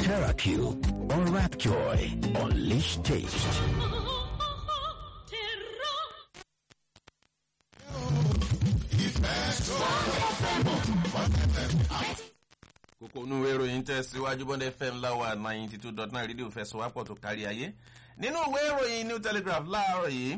TerraQ or Rapjoy. Unleash taste. kókó inú ìwé ìròyìn tẹ̀síwájú bọ́ndẹ̀ fm láwa ninety two dot nine rédíò fẹsọ̀wápọ̀ tó kárí ayé nínú ìwé ìròyìn new telegraph láàárọ̀ yìí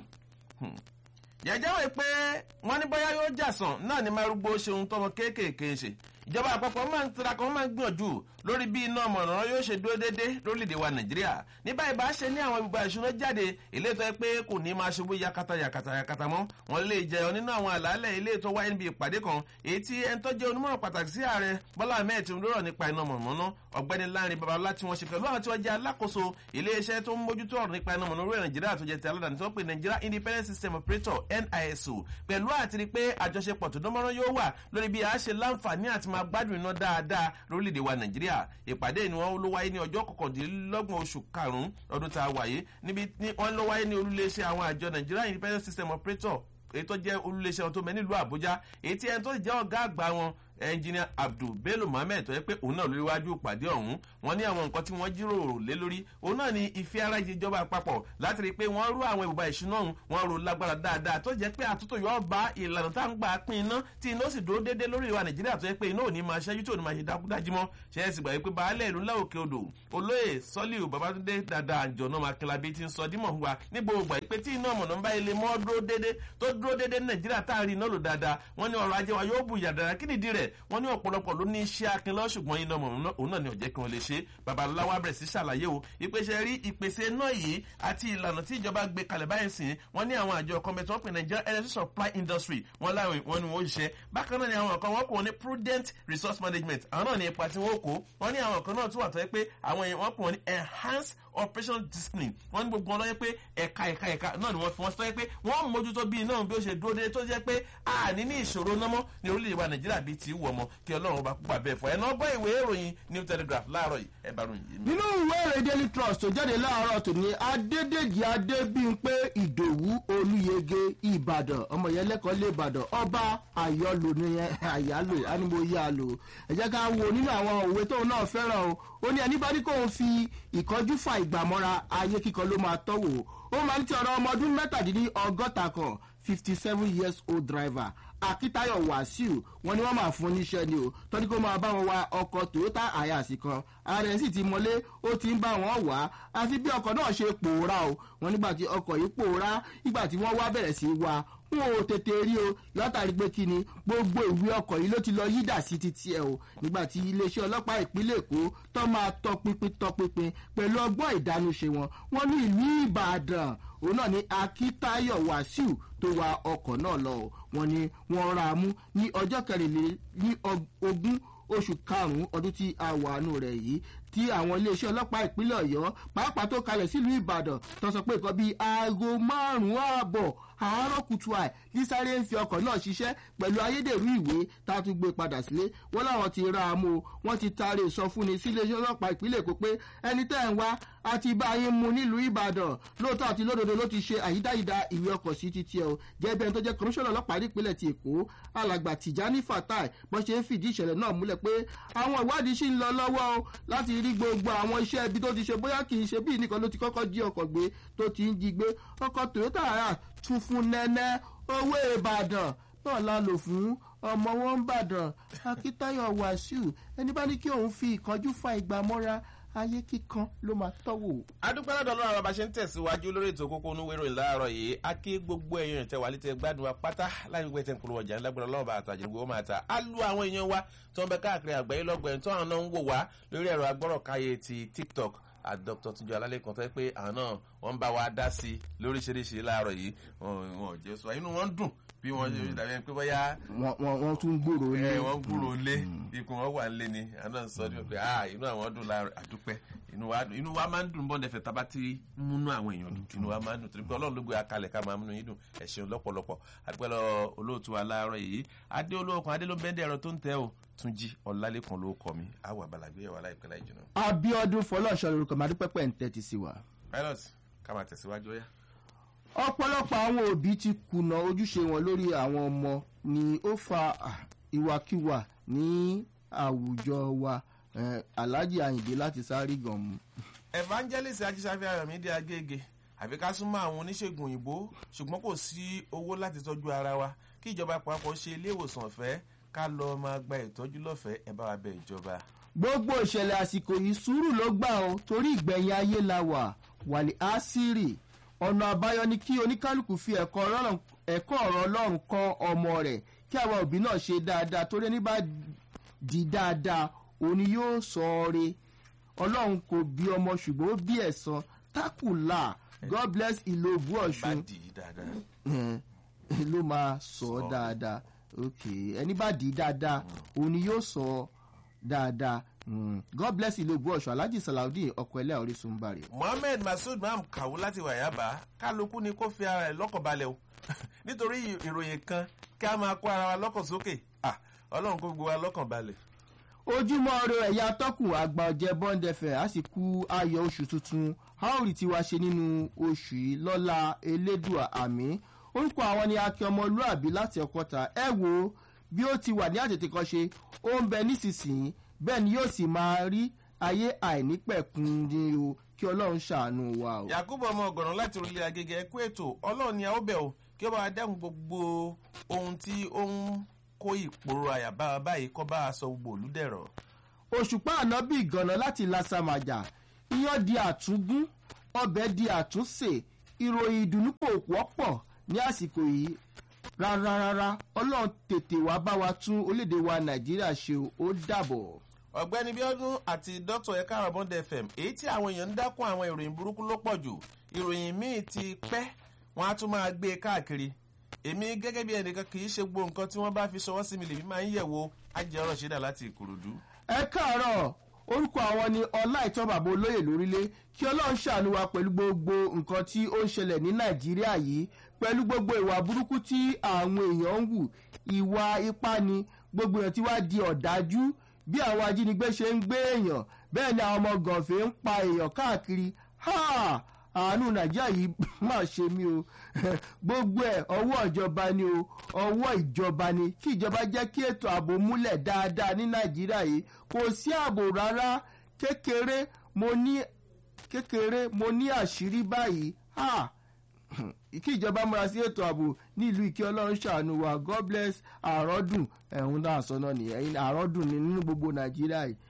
jẹ́jẹ́ wẹ̀ pé wọ́n ní bóyá yóò jàsàn náà ní márùgbó ṣeun tọmọ kéékèèké ṣe ìjọba àpapọ̀ máa ń tiraka wọ́n máa ń gbìyànjú lórí bí iná mọ̀nà yóò ṣe dúró déédé lórílẹ̀‐èdè wa nàìjíríà ní báyìí bá ṣe ní àwọn ibùba ìṣúná jáde ilé tó yẹ pé kò ní máa ṣubú yakata yakata yakata mọ́ wọn lè jẹyọ nínú àwọn àlàálẹ̀ ilé tó wáyé níbi ìpàdé kan èyí tí ẹni tó jẹ́ onímọ̀ràn pàtàkì sí ààrẹ bọ́lá ahmed tinubu rọ̀ nípa iná mọ̀nà ọ̀gbẹ́ni láàrin babalá tí wọ́n ṣe pẹ̀lú àwọn tí wọ́n jẹ́ alákòóso iléeṣẹ́ tó ń mójútó ọ̀rọ̀ nípa iná mọ̀nà orílẹ̀ nàìjíríà tó jẹ́ ti aládàáni tó pè nigeria independent system operator niso pẹ̀lú àtìrí pé àjọṣepọ̀ tó dánmọ́rán yóò wà lórí bí a ṣe láǹfààní àti máa gbádùn iná dáadáa lórílẹ̀‐èdè wa nàìjíríà ìpàdé ni wọ́n ló wáyé ní ọjọ́ kọkàndínlọ́gbọ̀n oṣù karùn-ún ọdún tá a wáyé níbi wọ́n ló wáyé ní olúléeṣẹ́ àwọn àjọ nigeria independent system operator èyí tó jẹ́ olúléeṣẹ́ wọn tó mẹ́ nílùú àbújá èyí tí ẹni tó jẹ́ ọ̀gá àgbà wọn ẹnjìnìà abdul bello mohammed tó yẹ pé òun náà lórí wájú ìpàdé ọ̀hún wọn ní àwọn nǹkan tí wọ́n jíròrò lé lórí òun náà ní ìfẹ́ ara ìjọba àpapọ̀ láti rí i pé wọ́n rú àwọn ìbùba ìṣúná ọ̀hún wọ́n rò lágbára dáadáa tó jẹ́ pé àtúntò yóò bá ìlànà tá à ń gbà pín iná tí iná sì dúró déédéé lórí ìwà nàìjíríà tó yẹ pé iná ò ní máa ṣẹ́jú tí ò ní máa ṣe dákúdájí mọ́ ṣe é sì gbà wípé baálé ìlú ńlá òkè odò olóyè sọ́líù babatunde dáadáa àjọ̀nà makelabi ti ń sọ dímọ̀ wa ní gbogbo ìpè tí iná mọ̀nà ń bá ilé mọ́ dúró déédéé tó dúró déédéé ní nàìjíríà tá a rí iná lò dáadáa wọ́n ní ọrọ̀ ajé wa yóò bù yàdára kí nìdí rẹ̀ wọ́n ní ọ̀pọ̀lọpọ̀ ọ̀pọ̀ ló ní iṣẹ́ akin lọ ṣùgbọ́n iná mọ̀ òun náà ni ọ̀jẹ́ kí wọ́n lè ṣe babaláwa bẹ̀rẹ̀ sí ṣàlàyé o ìpèsè rí ìpèsè náà yìí àti ìlànà tí ìjọba gbé kalẹ̀ báyìí sìn wọ́n ní àwọn àjọ kan bẹ̀tẹ̀ wọ́n pè Nigeria energy supply industry wọ́n láwọn wọn ni wọ́n ṣiṣẹ́ bákan náà ni àwọn kan wọ́n kò ní prudent resource management àwọn náà ní ipa tí wọ́n kó wọ́n ní àwọn kan náà tún wà tó yẹ pé àwọn èèyàn wọ́n pè wọ́n ní enhanced operational discipline wọ́n ní gbogbo wọn lọ́yẹ́ pé ẹ̀ka ẹ̀ka ẹ̀ka náà ni wọ́n fi wọ́n sọ pé wọ́n mójútó bíi náà bí ó ṣe dúró dé tó jẹ́ pé àní ní ìṣòro náà mọ́ ní orílẹ̀-èdè wa Nàìjíríà bíi ti wù ọmọ kí Ọlọ́run bá púpà bẹ́ẹ̀ fọ ẹ̀ náà bọ́ ìwé ìròyìn New Telegraph láàárọ̀ yìí ẹ̀ bá ròyìn yìí. nínú ìwé ìròyìn Daily Trust tó jáde láàárọ̀ tòní Adédèjì Adébímpé Ìdòwú Olúyege Ìbàdàn ọmọ yẹn lẹ́kọ̀ọ́ lé Ìbàdàn ọba àyọlò ní àyálò ánimọ̀yá lò ẹ jẹ́ ká wo nínú àwọn òwe tóun náà fẹ́ràn o ó ní ẹni bá ní kóun fi ìkọjú fa ìgbàmọ́ra ayé kíkan ló máa tọ́wò ó máa ń ti ọ̀rọ̀ ọmọ ọdún mẹ́tàdínní ọgọ́ta kan fifty seven years old driver akitayo wasiu wọn ni wọn máa fún níṣẹ́ ni o tọ́jú kó máa bá wọn wa ọkọ̀ toyota ayasi kan ààrẹ sì ti mọ́lé ó ti ń bá wọn wá àti bí ọkọ̀ náà ṣe pòórá o wọn nígbà tí ọkọ̀ yìí pòórá nígbà tí wọ́n wá bẹ̀rẹ̀ sí í wa wọn ò tètè rí o látàrí pé kí ni gbogbo ìwé ọkọ̀ yìí ló ti lọ yídà sí títí ẹ̀ o nígbà tí iléeṣẹ́ ọlọ́pàá ìpínlẹ̀ èkó tó máa tọpinpin tọpinpin pẹ̀lú ọgbọ́n ìdánúṣe wọn wọn ní ìlú ìbàdàn òun náà ní akitayo wasiu tó wa ọkọ̀ náà lọ o wọn ni wọ́n ra mú ní ọjọ́ kẹrìnlélí ogún oṣù karùn-ún ọdún tí a wà nù rẹ̀ yìí tí àwọn iléeṣẹ́ ọlọ́pàá ìpínlẹ̀ ọ̀yọ́ pàápàá tó kalẹ̀ sílùú ìbàdàn tó sọ pé nǹkan bíi aago márùn-ún ààbọ̀ àárọ̀ kùtù àì ní sáré ń fi ọkọ̀ náà ṣiṣẹ́ pẹ̀lú ayédèrú ìwé tá a tún gbé padà sílé wọ́n láwọn ti ra àmú o wọ́n ti taari ìsọfúnni sí iléeṣẹ́ ọlọ́pàá ìpínlẹ̀ èkó pé ẹni tẹ́ ń wá àti bá yín mu nílùú ìbàdàn lóòótọ́ àti lódodo ló ti ṣe àyídáyídá ìwé ọkọ̀ sí títí ẹ o jẹ́bi ẹni tó jẹ́ kọmíṣánná ọlọ́pàá nípínlẹ̀ ti èkó alàgbà tìjání fatai bó ṣe ń fìdí ìṣẹ̀lẹ̀ náà múlẹ̀ pé àwọn ìwádìí ṣì ń lọ lọ́wọ́ o láti rí gbogbo àwọn iṣẹ́ ibi tó ti ṣe bóyá kì í ṣe bí nìkan ló ti kọ́kọ́ jí ọkọ̀ gbé tó ti ń jí gbé ọkọ̀ toyota ara tún fún nẹ́nẹ́ owó ìbàdàn náà la lò fún ọmọ wọn ń bàdàn akíntayọ wàsíù ẹni bá ní kí òun fi ìkanjú fa ìgbà mọ́ra ayé kíkan ló máa tọ́wò. adúpẹ́ lọ́dọ̀ ọlọ́run àwọn bá ṣe ń tẹ̀síwájú lórí ètò kókó onúwérò ìlàárọ̀ yìí a kí gbogbo èèyàn ìtẹ̀wà létí gbádùn wa pátá láì gbé tẹ̀ ń polówó ọjà ńlágbára ọlọ́run bá àtàjẹ́ gbogbo máa ta á lu àwọn èèyàn wa tó ń bẹ káàkiri àgbáyé lọ́gbẹ̀ẹ́ tó àwọn náà ń wò wá lórí ẹ̀rọ agbọ́rọ̀káyé ti tiktok àti dr tunjọ alálẹ́kan tó yẹ pé àwọn náà wọ́n ń bá wa dá sí i lóríṣiríṣi láàárọ̀ yìí wọn ò jẹ́ sọ inú wọn dùn bí wọ́n ṣe dàbí pé bóyá. wọ́n tún gbòòrò lé. ẹ wọ́n gbòòrò lé ikùn wọn wà lé ni àwọn náà sọ ní pé ah inú àwọn dùn láàárọ̀ àdúpẹ́ inú wa inú wa máa ń dùn bọ́ndẹ̀ fẹ́ tábà tí múnú àwọn èèyàn dùn inú wa máa ń dùn torí pé ọlọ́run ló gbé akalẹ̀ ká máa múnú yín dùn ẹ ṣeun lọ́pọ̀lọpọ̀ àdúpẹ́lọ olóòtú wa láàárọ̀ yìí adé olóòkan adé ló bẹ́ndẹ̀ ẹ̀rọ tó ń tẹ́ o túnjí ọ̀làlẹ́kan ló kọ́ mi àwọn àbàlàgbé ẹ̀wà láìpẹ́ láì jìnnà. abiodun fọlọ́ọ̀ṣọ́ lorúkọ máa dúpẹ́ pẹ́ ń tẹ́tí sí wa. pilot ká máa tẹ̀síwájú ọ̀yá. ọ̀pọ̀lọpọ̀ àwọn òbí ti kùnà ojúṣe wọn lórí àwọn ọmọ ni ó fa ìwàkiwà ní àwùjọ wa Eh, alhaji ayinde láti sáré gan mu. evangelist ajísáfẹ́ ayọ̀mídé agége àfi ká súnmọ́ àwọn oníṣègùn òyìnbó ṣùgbọ́n kò sí owó láti tọ́jú ara wa kí ìjọba àpapọ̀ ṣe ilé ìwòsàn ọ̀fẹ́ ká lọ máa gba ìtọ́jú lọ́fẹ̀ẹ́ ẹ bá wa bẹ ìjọba. gbogbo ìṣẹ̀lẹ̀ àsìkò yìí sùúrù ló gbà ó torí ìgbẹ̀yìn ayé la wà wàlẹ̀ àṣírí ọ̀nà àbáyọ ni kí oníkálukú fi ẹ̀kọ́ Ọlọ́run- ẹ̀kọ́ ọ̀rọ̀ ọlọ́run kọ́ ọmọ rẹ̀ kí àwọn òbí náà ṣe dáadáa torí ẹni bá di dáadáa òun ni yóò sọ ọ́ re ọlọ́run kò bí ọmọ ṣùgbọ́n ó bí ẹ̀san tákùlà god bless ìlòbù bá ọ̀ṣun dì í dáadáa. Eh, ló máa sọ ọ́ Sọ. dáadáa ok ẹni bá dì í dáadáa òun ni yóò sọ ọ́ dáadáa Mm. god bless ìlòbù ọ̀ṣun alhaji salaudeen ọkọ̀ ẹlẹ́ orísun bari. mohammed masood maham kàwó láti wàyábà kálukú ni kó fi ara ẹ̀ lọ́kàn balẹ̀ o nítorí ìròyìn kan kí a máa kó ara wa lọ́kàn sókè Ah, ọlọ́run kó gbogbo wa lọ́kàn balẹ̀. ojúmọ́ ire ẹ̀yà tọ́kùn àgbà ọ̀jẹ̀ bond fm a sì kú ayọ̀ oṣù tuntun a ó rí tiwa ṣe nínú oṣù yìí lọ́la elédùà àmì orúkọ àwọn ni akin ọmọlúàbí láti ọkọta ẹ wo bí ó ti wà ní àtètèkọ́ṣe ó ń bẹ nísinsìnyí bẹ́ẹ̀ ni yóò sì máa rí ayé àìnípẹ̀kun ni o kí ọlọ́run ṣàánú wa o. yakubu ọmọ ọgọrùn láti orílẹ̀ agége ẹ̀kú ètò ọlọ́run ni a ó bẹ̀ o kí ó bá wa dẹ́kun gbogbo ohun tí ó ń kó ìpòrò àyàbá wa báyìí kọ́ bá a sọ gbogbo olùdẹ̀rọ̀. òṣùpá ànábì ìgànnà láti lasamajà iyán di àtúngún ọbẹ̀ di àtúnṣe ìròyìn ìdùnnú kò wọ́pọ̀ ní àsìkò yìí rárá rárá ọlọ́run tètè wá bá wa tún orílẹ̀-èdè wa nàìjíríà ṣe o, ó dàbọ̀. ọ̀gbẹ́ni bíọ́dún àti dr ẹ̀ka àrọ̀bọ̀ndẹ̀ fm èyí tí àwọn èèyàn ń dákún àwọn ìròyìn burúkú ló pọ̀ jù ìròyìn míì ti pẹ́ wọ́n á tún máa gbé e káàkiri èmi gẹ́gẹ́ bí ẹnìkan kì í ṣe gbogbo nǹkan tí wọ́n bá fi ṣọwọ́ sí mi lèmi máa ń yẹ̀wò ajẹ́rọ̀ ṣẹ́dá láti ìkòròdú. ẹ káàárọ̀ orúkọ àwọn ni ọlá ìtọ́ bàbá olóyè lórílẹ̀ kí ọlọ́run ṣàánú wa pẹ̀lú gbogbo nǹkan tí ó ń ṣẹlẹ̀ ní nàìjíríà yìí pẹ̀lú gbogbo ìwà burúkú tí àwọn èèyàn ń wù ìwà ipá ni gbogbo èèyàn tí wá di ọ̀dájú bí àwọn ajínigbé ṣe ń gbé èèyàn bẹ́ẹ̀ ni àwọn ọmọ gànfẹ́ ń pa èèyàn káàkiri ha àánú nàìjíríà yìí má ṣe mí o gbogbo ẹ ọwọ́ ìjọba ni o ọwọ́ ìjọba ni kí ìjọba jẹ́ kí ètò ààbò múlẹ̀ dáadáa ní nàìjíríà yìí kò sí ààbò rárá kékeré mo ní kékeré mo ní àṣírí báyìí ha kí ìjọba múra sí ètò ààbò nílùú ìkí ọlọ́run ṣàánú wa god bless àrọ́dùn ẹ̀hún náà sọ náà nìyẹn àrọ́dùn ni nínú gbogbo nàìjíríà yìí.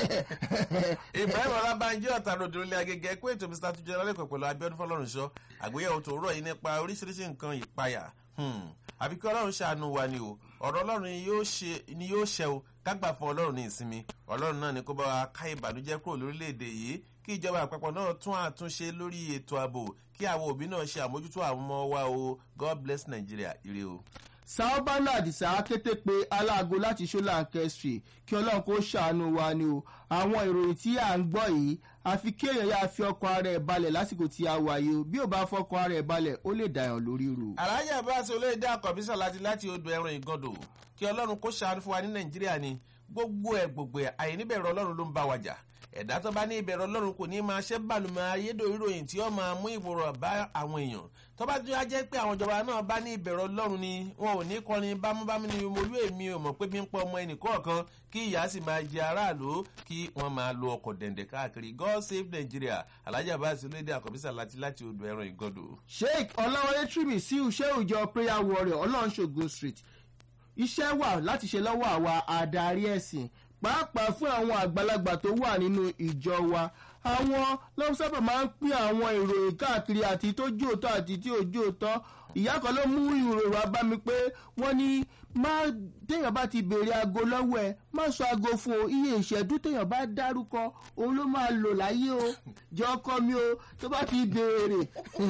ibrahim ọlábànjí ọ̀tàròdì ilé agége ẹ̀kú ètò mr tuntun ọlẹ́kọ̀ọ́ pẹ̀lú abiodun fọlọ́runṣọ́ àgbéyẹ̀wò tó rọ̀ yìí nípa oríṣiríṣi nǹkan ìpayà Hmm. àbí kí ọlọ́run ṣàánú wa ni o ọ̀rọ̀ ọlọ́run ni yóò ṣe- ni yóò ṣẹ o kágbà fún ọlọ́run ní ìsinmi ọlọ́run náà ni kó bá wa ká ìbànújẹ́ kúrò lórílẹ̀‐èdè yìí kí ìjọba àpapọ̀ náà tún àtúnṣe lórí ètò ààbò kí àwọn òbí náà ṣe àmójútó àwọn ọmọ wa o god bless nigeria ire o. sábàánà àdìsá kété pé aláàgó láti ṣọlá kẹsìrì kí ọlọ́run kó ṣàánú wa ni o àwọn ìròyìn tí à ń gbọ́ yìí àfi kéèyàn yáa fi ọkọ̀ ara ẹ̀ balẹ̀ lásìkò tí a wà yìí o bí ò bá fọkọ̀ ara ẹ̀ balẹ̀ ó lè dàyàn lórí rò. alájà abáṣe olóyèdè àkọ́bísà láti láti odò ẹran ìgàndò kí ọlọ́run kó ṣàánú fún wa ní nàìjíríà ni gbogbo ẹ̀ gbogbo ẹ̀ àìníbẹ̀rù ọlọ́run ló ń bá wa jà ẹ̀dá tó bá ní ìbẹ̀rù ọlọ́run kò ní máa ṣẹ́ bàlùmọ̀ ayédèrú ìròyìn tí ó máa mú ìwòrò bá àwọn èèyàn tó bá tún á jẹ́ pé àwọn ìjọba náà bá ní ìbẹ̀rù ọlọ́run ni wọn ò ní kọrin bámúbámú ni molú èmi ò mọ̀ pé bí ń pọ̀ ọmọ ẹnìkọ̀ọ̀kan kí ìyá sì máa jẹ aráàlú kí wọ́n máa lo ọkọ̀ dẹ̀ndẹ̀ káàkiri god save nigeria alájà abáṣe olóyèdè àkọ́bísà láti láti odò ẹran ìgàndò. sheik ọláwọlé tìrìmì sí iṣẹ́ òòjọ́ prayer warrior ọlọ́runṣogun street iṣẹ́ wà láti ṣe lọ́wọ́ àwa adarí ẹ̀sìn pàápàá fún àwọn àgbàlagbà tó wà nínú ìjọ wa àwọn lọ́wọ́ sábà máa ń pín àwọn ìròyìn káàkiri àti tó jóòtọ́ àti tí ò jóòtọ́ ìyá kan ló mú ìròyìn wá bá mi pé wọ́n ní má téèyàn bá ti béèrè aago lọ́wọ́ ẹ má sọ aago fún o iye ìṣẹ́jú téèyàn bá dárúkọ òun ló máa lò láyé o jọ ọkọ mi o tó bá ti béèrè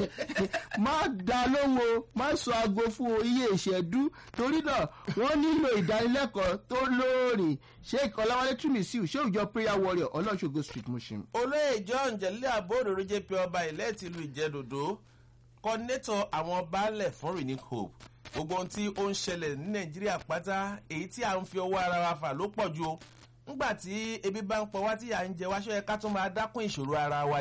má dá lóhùn o má sọ aago fún o iye ìṣẹ́jú torí náà wọ́n nílò ìdánilẹ́kọ̀ọ́ tó lóòrìn sheik ọláwálé túmísíù ṣé òjò prayer warrior ọlọ́ṣogo street muslim. olóyè john jẹ̀lẹ́ àbóòdòrò jp ọba ilẹ̀ tìlú ìjẹ́dòdó kọ́ńdétọ̀ àwọn baálẹ̀ fún renewed hope gbogbo ohun tí ó ń ṣẹlẹ̀ ní nàìjíríà pátá èyí tí à ń fi ọwọ́ ara wa fà ló pọ̀ ju o ńgbà tí ebi bá ń pọ̀ wá tí à ń jẹ wá ṣọ́ yẹ ká tún máa dákún ìṣòro ara wa ni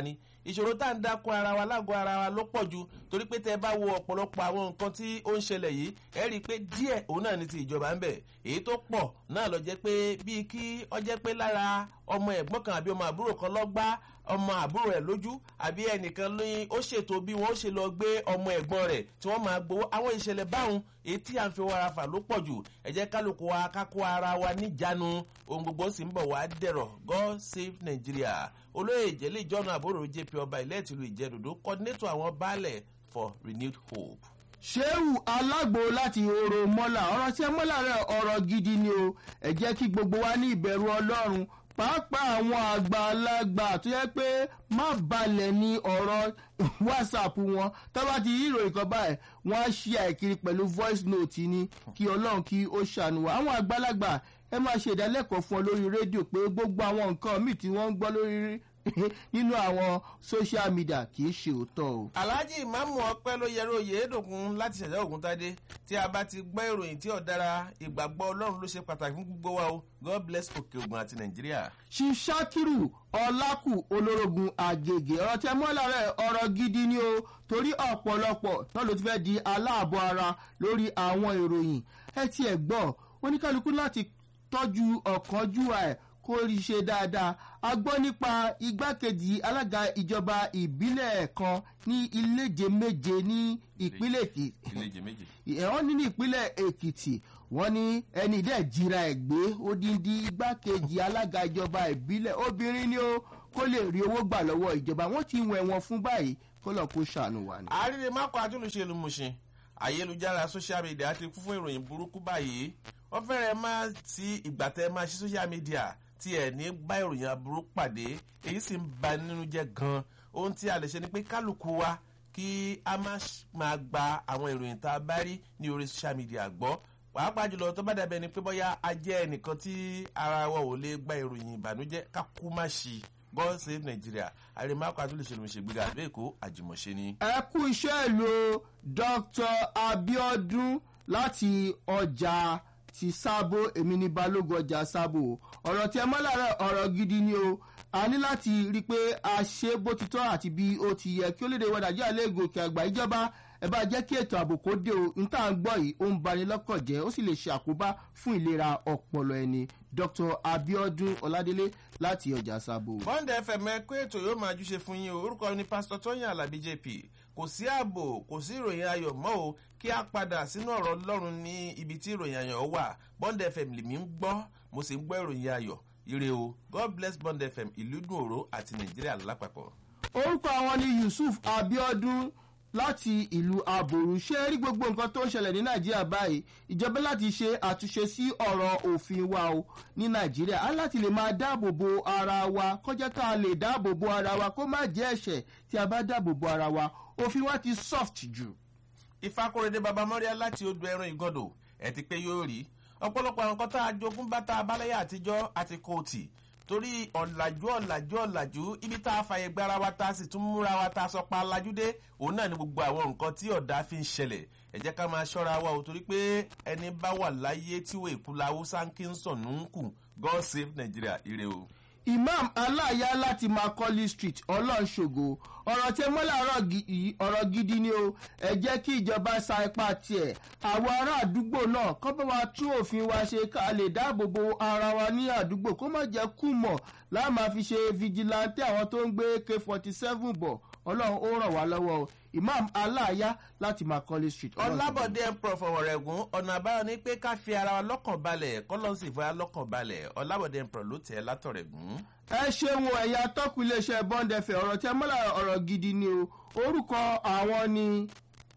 ìṣòro tá à ń dákun ara wa lágọ̀ọ́ ara wa ló pọ̀ ju torí pé tẹ́ ẹ bá wo ọ̀pọ̀lọpọ̀ àwọn nǹkan tí ó ń ṣẹlẹ̀ yìí ẹ rí i pé díẹ̀ òun náà ní ti ìjọba ń bẹ̀ èyí tó pọ̀ náà lọ jẹ́ pé bíi kí ọ jẹ́ pé lára ọmọ ẹ̀gbọ́n kan àbí ọmọ àbúrò kan lọ́gbá ọmọ àbúrò ẹ̀ lójú àbí ẹnìkan lóyún ó ṣètò bí wọ́n ṣe lọ gbé ọmọ ẹ̀gbọ́n rẹ̀ tí wọ́n máa gbowó àwọn ìṣẹ̀lẹ̀ báwọn èyí tí à ń fi wàrà fà ló pọ̀ jù ẹ jẹ́ kálukú wa kákó ara wa níjànú ohun gbogbo sì ń bọ̀ wá dẹ̀rọ̀ god save nigeria olóyè ìjẹ́lẹ̀ ìjọ́nà àbúrò jp ọba ilẹ̀ tìlú ìjẹ́dòdó coordinator àwọn baálẹ̀ for renewed hope. ṣéwù alágbo láti oro mọ́là ọ̀rọ̀ tí ẹ mọ́là rẹ̀ ọ̀rọ̀ gidi ni o ẹ jẹ́ kí gbogbo wa ní ìbẹ̀rù ọlọ́run pàápàá àwọn àgbàlagbà tó yẹ pé má balẹ̀ ní ọ̀rọ̀ whatsapp wọn tó bá ti rí ìròyìn kan báyìí wọ́n á ṣí àìkiri pẹ̀lú voice note ni kí ọlọ́run kí ó ṣàánú wa àwọn àgbàlagbà ẹ máa ṣe ìdálẹ́kọ̀ọ́ fún ọ lórí rédíò pé gbogbo àwọn nǹkan míì tí wọ́n ń gbọ́ lórí nínú àwọn social media kì í ṣe òótọ́ o. alhaji imamu ọpẹ ló yẹrọ oyèédòkun láti ṣẹ̀dá ògúntadé tí a bá ti gbọ́ ìròyìn tí ọ̀dára ìgbàgbọ́ ọlọ́run ló ṣe pàtàkì fún gbogbo wa o god bless òkè ògùn àti nàìjíríà. ṣiṣakiru ọlákù olórogún àgègè ọ̀rọ̀ tẹ mọ́ lára ọ̀rọ̀ gidi ni o torí ọ̀pọ̀lọpọ̀ náà ló ti fẹ́ di aláàbọ̀ ara lórí àwọn ìròyìn ẹ tiẹ̀ gbọ́ oníkálukú láti tọ́jú ọ̀kánjúwà ẹ̀ kó rí ṣe dáadáa a gbọ́ nípa igbákejì alága ìjọba ìbílẹ̀ kan ní iléje méje ní ìpínlẹ̀ èkìtì ìlẹ́jẹ̀ méje. ẹ̀họ́n ní ní ìpínlẹ̀ èkìtì wọ́n ní ẹni dẹ́ jira ẹ̀ gbé odindi igbákejì alága ìjọba ìbílẹ̀ obìnrin ni ó kó lè rí owó gbà lọ́wọ́ ìjọba wọ́n ti wẹ̀ wọ́n fún báyìí kó lọ́ọ́ kó ṣàánú wa ni. àríre mákò àtúnṣe lùmùṣin ayélujára social media ti kún fún ìròyìn burúkú báyìí wọ́n fẹ́rẹ̀ máa ti ìgbà tẹ́ máa ṣí social media tí ẹ̀ ní bá ìròyìn aburú pàdé èyí sì ń ba nínú jẹ́ gan ohun tí a lè ṣe ni pé kálukú wa kí a má ṣ- máa gba àwọn ìròyìn tá a bá rí ní orí social media gbọ́ pàápàá jùlọ tó bá dàbẹ̀ ni pé bóyá a jẹ́ ẹnìkan tí ara wa ò lè gba ìròyìn ìbànújẹ́ ká kú má ṣí god save nigeria àrèmákò àtúnlẹ̀ṣẹ̀ ló ń ṣègbéga àdó èkó àjùmọ̀ṣe ni. ẹ kú iṣẹ́ ìlú dr abiodun láti ọjà ti sábò èmi ní balógun ọjà sábò ọ̀rọ̀ tí ẹ mọ́ lára ọ̀rọ̀ gidi ni o a ní láti rí i pé a ṣe bó ti tọ́ àti bí ó ti yẹ kí ó léde wọ nàìjíríà lè gòkè àgbà ìjọba ẹ bá jẹ́ kí ètò ààbò kó dé o n tá à ń gbọ́ yìí ó ń bani lọ́kàn jẹ́ ó sì lè ṣe àkóbá fún ìlera ọpọlọ ẹni dr abiodun ọládélé láti ọjà sábò. bond fm ẹkọ ètò yóò máa júṣe fún yín o orúkọ ní pásítọ tóyìn alábí jp kò sí ààbò kò sí ìròyìn ayọ̀ mọ́ o kí a padà sínú ọ̀rọ̀ ọlọ́run ní ibi tí ìròyìn ayọ̀ wà bond fm lèmi ń gbọ́ mo sì ń gbọ́ ìròyìn ayọ̀ ire o god bless bond fm ìlú dùn òró àti nàìjíríà lápapọ̀. orúkọ àwọn ni yusuf abiodun láti ìlú aboru ṣé rí gbogbo nǹkan tó ń ṣẹlẹ̀ ní nàìjíríà báyìí ìjọba láti ṣe àtúnṣe sí ọ̀rọ̀ òfin wa o ní nàìjíríà á láti lè máa dáàbò bo ara wa kọjá ká lè dáàbò bo ara wa kó má jẹ́ ẹ̀ṣẹ̀ tí a bá dáàbò bo ara wa òfin wa ti soft jù. ìfakọrẹdẹ baba mọ́ríà láti odò ẹran ìgọ́dọ̀ ẹ̀ ti pé yóò rí ọ̀pọ̀lọpọ̀ àwọn nǹkan tá a jogún bá tá a bá lẹ́yà àtijọ́ àti kóòtì torí ọ̀làjú ọ̀làjú ọ̀làjú ibi tá a fàyè gbára wa tá a sì tún múra wa tá a sọ pa alájú dé òun náà ni gbogbo àwọn nǹkan tí ọ̀dà fi ń ṣẹlẹ̀ ẹ jẹ́ ká máa ṣọ́ra wa o torí pé ẹni bá wà láyé tí wọ́n èkú la haúsá ń kí ń sàn ń kù god save nigeria ire o. imam aláàyá láti macaulay street ọlọ́ọ̀ṣogo ọ̀rọ̀ tí mọ́lá ọ̀rọ̀ gidi ni o ẹ jẹ́ kí ìjọba sa ipá tiẹ̀ àwọn ará àdúgbò náà kọ́ bá wa tún òfin wa ṣe ká lè dáàbò bo ara wa ní àdúgbò kó má jẹ́ kú mọ̀ láà máa fi ṣe fìjìláńtì àwọn tó ń gbé k forty seven bọ̀ ọlọ́run ó ràn wá lọ́wọ́ o imam aláàyá láti macaulay street ọlábọ̀dé ẹ̀pọ̀ fọwọ́rẹ́gùn ọ̀nà àbáyọ ni pé ká fi ara wa lọ́kàn balẹ̀ kọ́lọ́sì fún wa lọ́kàn balẹ̀ ọlábọ̀dé ẹ̀pọ̀ ló tẹ̀ látọ̀rẹ̀gùn. ẹ ṣeun ẹ̀yà tọ́kù iléeṣẹ́ bọ́ndẹ̀fẹ̀ ọ̀rọ̀ tí ẹ mọ́lá ọ̀rọ̀ gidi ni o orúkọ àwọn ni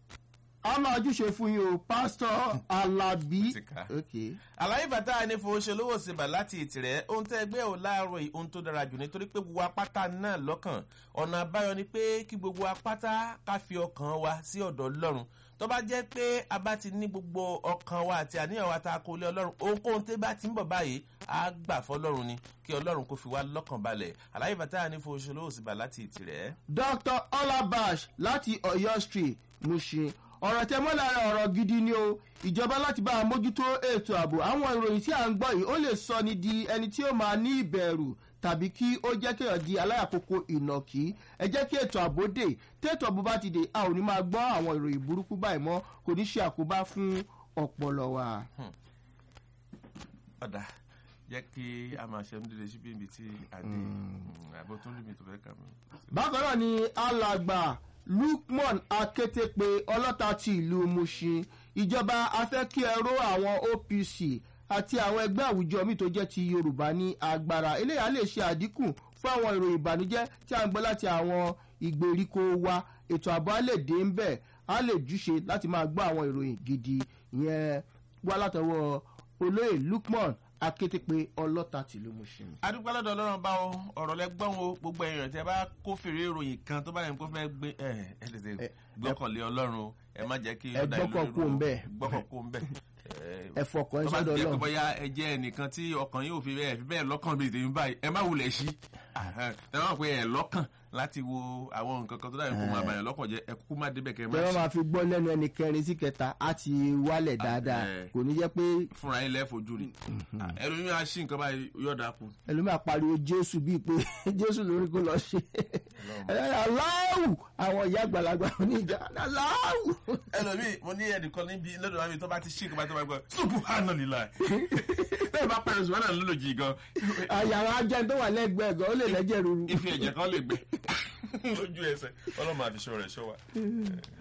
a máa júṣe fún yín o pásítọ̀ alábí. Tìkà. Okay. àlàyé bàtà ní fowóṣelówó síbà láti ìtìrẹ́ ohun tẹ́ ẹgbẹ́ ò láàárọ̀ yìí ohun tó dára jù nítorí pé gbogbo apáta náà lọ́kàn ọ̀nà àbáyọ ni pé kí gbogbo apáta ká fi ọkàn wa sí ọ̀dọ̀ ọlọ́run tó bá jẹ́ pé a bá ti ní gbogbo ọkàn wa àti àníyàn wa tá a kó lé ọlọ́run ohunkóhun tẹ́ bá ti ń bọ̀ báyìí á gbà fọlọ́run ni kí ọlọ́run kó fi wá lọ́kàn balẹ̀ àlàyé bàtà ní fowóṣelówó síbà láti ìtìrẹ́. dr olabash láti ọ̀yọ́ street mushin ọ̀rọ̀ tẹ mọ́ lára ọ̀rọ̀ gidi ni o ìjọba láti bá a mójútó ètò ààbò àwọn ìròyìn tí à ń gbọ́ yìí ó lè sọ ni di ẹni tí ó máa ní ìbẹ̀rù tàbí kí ó jẹ́ kéèyàn di aláyàkókò ìnàkí ẹ jẹ́ kí ètò ààbò dé tètò ààbò bá ti dé a ò ní máa gbọ́ àwọn ìròyìn burúkú báyìí mọ́ kò ní ṣe àkóbá fún ọpọlọ wa. ọ̀dà jẹ́ kí a máa ṣe ń dìde síbi ibi tí a dé àbọ̀ tó ń lù mí tó fẹ́ kà mí. bákan náà ni alàgbà lukman akétépe ọlọ́ta ti ìlú mushin ìjọba afẹ́kíẹ̀rọ àwọn opc àti àwọn ẹgbẹ́ àwùjọ míì tó jẹ́ ti yorùbá ní agbára eléyà lè ṣe àdínkù fún àwọn ìròyìn ìbànújẹ́ tí a ń gbọ́ láti àwọn ìgbèríko wa ètò ààbò á lè dé ń bẹ̀ á lè júṣe láti máa gbọ́ àwọn ìròyìn gidi ìyẹn wá látọwọ́ olóyè lukman akétépe ọlọ́ta tìlú mushin. adúgbò lọ́dọ̀ ọlọ́run bá o ọ̀rọ̀ lẹ́gbọ́n o gbogbo èèyàn tí ẹ bá kófìrí ìròyìn kan tó bá yẹn kó fẹ́ gbé ẹ ẹ tètè gbọ́kànlé ọlọ́run o ẹ má jẹ́ kí ẹ gbọ́kàn kó ń bẹ̀. gbọ́kàn kó ń bẹ̀. ẹ fọkàn ẹ tó bá ti sọ́dọ̀ jẹ́ pé ọlọ́run. bóyá ẹ jẹ́ ẹnìkan tí ọkàn yóò fi bẹ́ẹ̀ fi bẹ́ẹ̀ lọ́kàn bíi tèmi báyìí ẹ má wulẹ̀ sí ẹ má pé ẹ lọ́kàn láti wo àwọn nǹkan kan tó dáyẹ̀ kó máa bàyàn lọ́kàn jẹ́ ẹ kúkú má débẹ̀ kẹ́ ẹ má bẹ́ẹ̀ wọ́n sí máa fi gbọ́ lẹ́nu ẹni kẹrin sí kẹta á ti wálẹ̀ dáadáa ẹ. kò ní jẹ́ pé fúnra yín lẹ́ẹ̀fojú rí ẹlòmí á sí nǹkan báyìí yọ̀ọ̀dà kù. ẹlòmíà pariwo jésù bíi pé jésù lórí kó lọ ṣe aláwù àwọn ìyá àgbàlagbà oníjà aláwù. ẹlòmí mo ní ẹnìkan níbi lọ́dọ̀ wa mi tó bá ti sí nǹkan bá tó bá gbọ́ ṣùkú hànà lílà bẹ́ẹ̀ bá pẹ̀lú ṣùgbọ́n náà lọ́lọ́jì gan àyàrá ajá tó wà lẹ́gbẹ̀ẹ́ gan ó lè lẹ́jẹ̀ ruru. ife ẹ̀jẹ̀ kan lè gbẹ lójú ẹsẹ̀ ọlọ́mọ àfiṣọ́ rẹ̀ ṣọ́ wa.